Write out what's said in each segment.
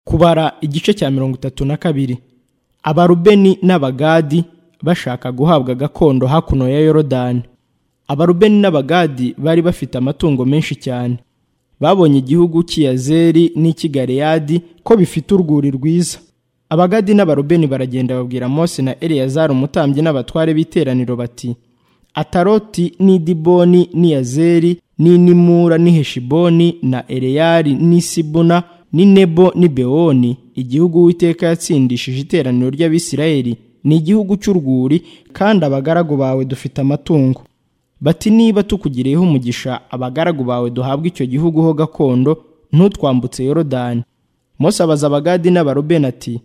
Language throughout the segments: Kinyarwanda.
kubara igice cya mirongo itatu na kabiri abarubeni n'abagadi bashaka guhabwa gakondo hakuno ya yorodani abarubeni n'abagadi bari bafite amatungo menshi cyane babonye igihugu cy'iyazeri n'ikigareyadi ko bifite urwuri rwiza abagadi n'abarubeni baragenda babwira mose na eleyazari umutambyi n'abatware b'iteraniro bati ataroti n'idiboni n'iyazeri n'inimura n'iheshiboni na ereyari n'isibuna ni nebo ni bewoni igihugu uwiteka yatsindishije iteraniro ry'abisirayeli ni igihugu cy'urwuri kandi abagaragu bawe dufite amatungo bati niba tukugiriyeho umugisha abagaragu bawe duhabwa icyo gihugu ho gakondo ntutwambutse yorodani mose abaza abagadi n'abarubeni ati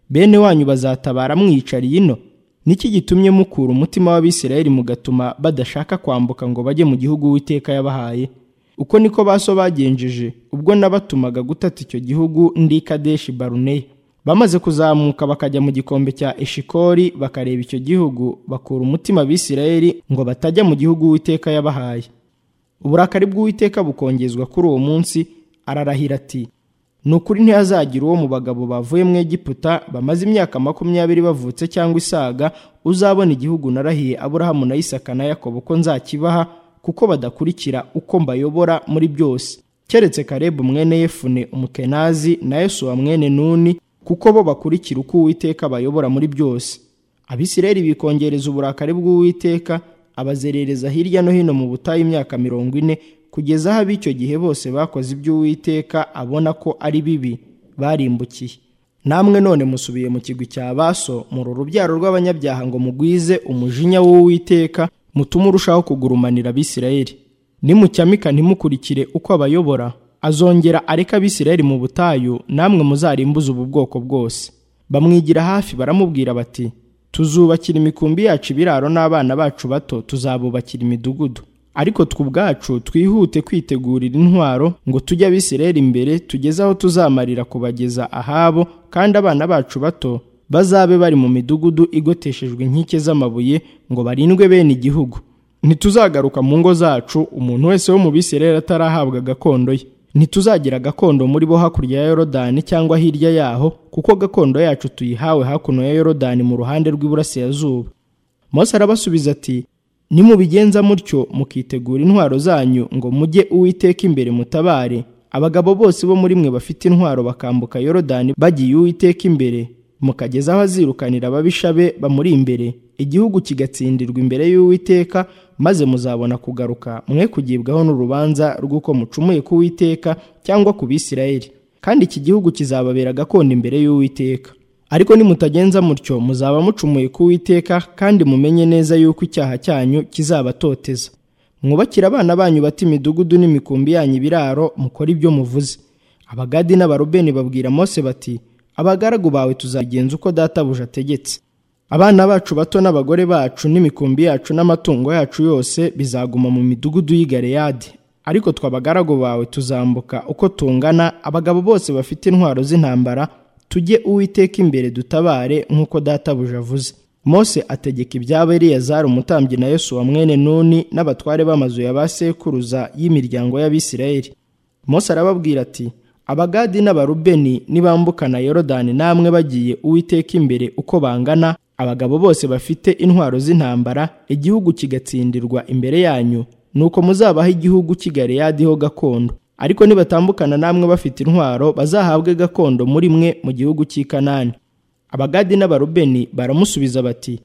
bene wanyu bazatabara mwicariye ino niki gitumye mukura umutima w'abisirayeli mugatuma badashaka kwambuka ngo bajye mu gihugu uwiteka yabahaye uko niko baso bagenjeje ubwo nabatumaga gutata icyo gihugu ndi kadeshi baruneya bamaze kuzamuka bakajya mu gikombe cya eshikori bakareba icyo gihugu bakura umutima abisirayeli ngo batajya mu gihugu uwiteka yabahaye uburakari bw'uwiteka bukongezwa kuri uwo munsi ararahira ati ni ukuri ntihazagira uwo mu bagabo bavuye mu egiputa bamaze imyaka makumyabiri bavutse cyangwa isaga uzabona igihugu narahiye aburahamu na isaka na yakobo ko nzakibaha kuko badakurikira uko mbayobora muri byose keretse karebu mwene yefune umukenazi na yesuwa mwene nuni kuko bo bakurikira uko uwiteka bayobora muri byose abisirayeli bikongereza uburakari bw'uwiteka abazerereza hirya no hino mu butayu imyaka mirongo ine kugeza aho ab'icyo gihe bose bakoze iby'uwiteka abona ko ari bibi barimbukiye namwe none musubiye mu kigwi cya baso muri urubyaro rw'abanyabyaha ngo mugwize umujinya w'uwiteka mutume urushaho kugurumanira abisirayeli nimucyamika ntimukurikire uko abayobora azongera areka abisirayeli mu butayu namwe muzarimbuze ubu bwoko bwose bamwigira hafi baramubwira bati tuzubakira imikumbi yacu ibiraro n'abana bacu bato tuzabubakira imidugudu ariko tw'ubwacu twihute kwitegurira intwaro ngo tujye abisirayeli imbere tugeze aho tuzamarira kubageza ahabo kandi abana bacu bato bazabe bari mu midugudu igoteshejwe inkike z'amabuye ngo barindwe bene igihugu ntituzagaruka mu ngo zacu umuntu wese wo mu bisirayeli atarahabwa gakondo ye ntituzagira gakondo muri bo hakurya ya yorodani cyangwa hirya yaho kuko gakondo yacu tuyihawe hakuno ya yorodani mu ruhande rw'iburasirazuba mose arabasubiza ati nimubigenza mutyo mukitegura intwaro zanyu ngo mujye uwiteka imbere mutabare abagabo bose bo muri mwe bafite intwaro bakambuka yorodani bagiye uwiteka imbere mukageza aho azirukanira ababisha be bamuri imbere igihugu kigatsindirwa imbere y'uwiteka maze muzabona kugaruka mwe kugibwaho n'urubanza rw'uko mucumuye ku witeka cyangwa ku bisirayeli kandi iki gihugu kizababera gakondo imbere y'uwiteka ariko nimutagenza mutyo muzaba mucumuye ku witeka kandi mumenye neza yuko icyaha cyanyu kizabatoteza mwubakira abana banyu bata imidugudu n'imikumbi yanyu ibiraro mukora ibyo muvuze abagadi n'abarubeni babwira mose bati abagaragu bawe tuzagenza uko databuja ategetse abana bacu bato n'abagore bacu n'imikumbi yacu n'amatungo yacu yose bizaguma mu midugudu y'igareyadi ariko twe abagaragu bawe tuzambuka uko tungana abagabo bose bafite intwaro z'intambara tujye uwiteka imbere dutabare nk'uko databuja avuze mose ategeka ibyabo eliyazari umutambyi na yesu wa mwene nuni n'abatware b'amazu ya ba sekuruza y'imiryango y'abisirayeli mose arababwira ati abagadi n'abarubeni nibambukana yorodani namwe bagiye uwiteka imbere uko bangana abagabo bose bafite intwaro z'intambara igihugu kigatsindirwa imbere yanyu nuko muzabaho igihugu kigareyadiho gakondo ariko nibatambukana namwe bafite intwaro bazahabwe gakondo muri mwe mu gihugu cy'i kanani abagadi n'abarubeni baramusubiza bati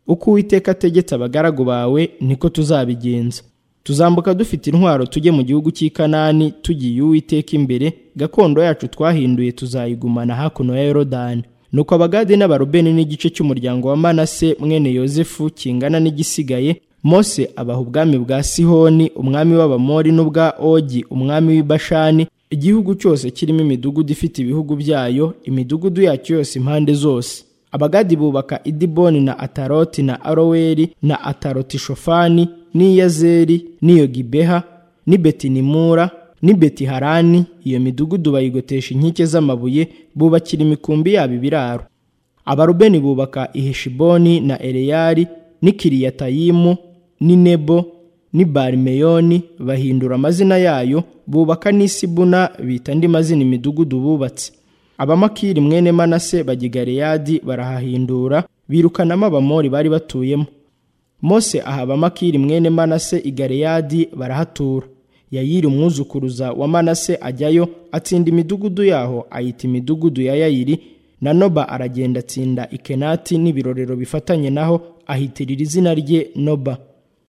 uko uwiteka ategetse abagaragu bawe niko tuzabigenza tuzambuka dufite intwaro tujye mu gihugu cy'i kanani tugiye uwiteka imbere gakondo yacu twahinduye tuzayigumana hakuno ya yorodani nuko abagadi n'abarubeni n'igice cy'umuryango wa manase mwene yozefu kingana n'igisigaye mose abaha ubwami bwa sihoni umwami w'abamori n'ubwa ogi umwami w'ibashani igihugu cyose kirimo imidugudu ifite ibihugu byayo imidugudu yacyo yose impande zose abagadi bubaka idiboni na ataroti na aroweri na ataroti shofani n'iyazeri n'iyo gibeha n'i betinimura n'i betiharani iyo midugudu bayigotesha inkike z'amabuye bubakira imikumbi yabo ibiraro abarubeni bubaka iheshiboni na ereyari n'i kiriyatayimu n'i nebo n'i barimeyoni bahindura amazina yayo bubaka n'isibuna bita andi mazina imidugudu bubatse abamakiri mwene manase bajya i galeyadi barahahindura birukanamo abamori bari batuyemo mose aha abamakiri mwene manase i galeyadi barahatura yayiri umwuzukuruza wa manase ajyayo atsinda imidugudu yaho ayita imidugudu ya yayiri na noba aragenda atsinda ikenati n'ibirorero bifatanye naho ahitirira izina rye noba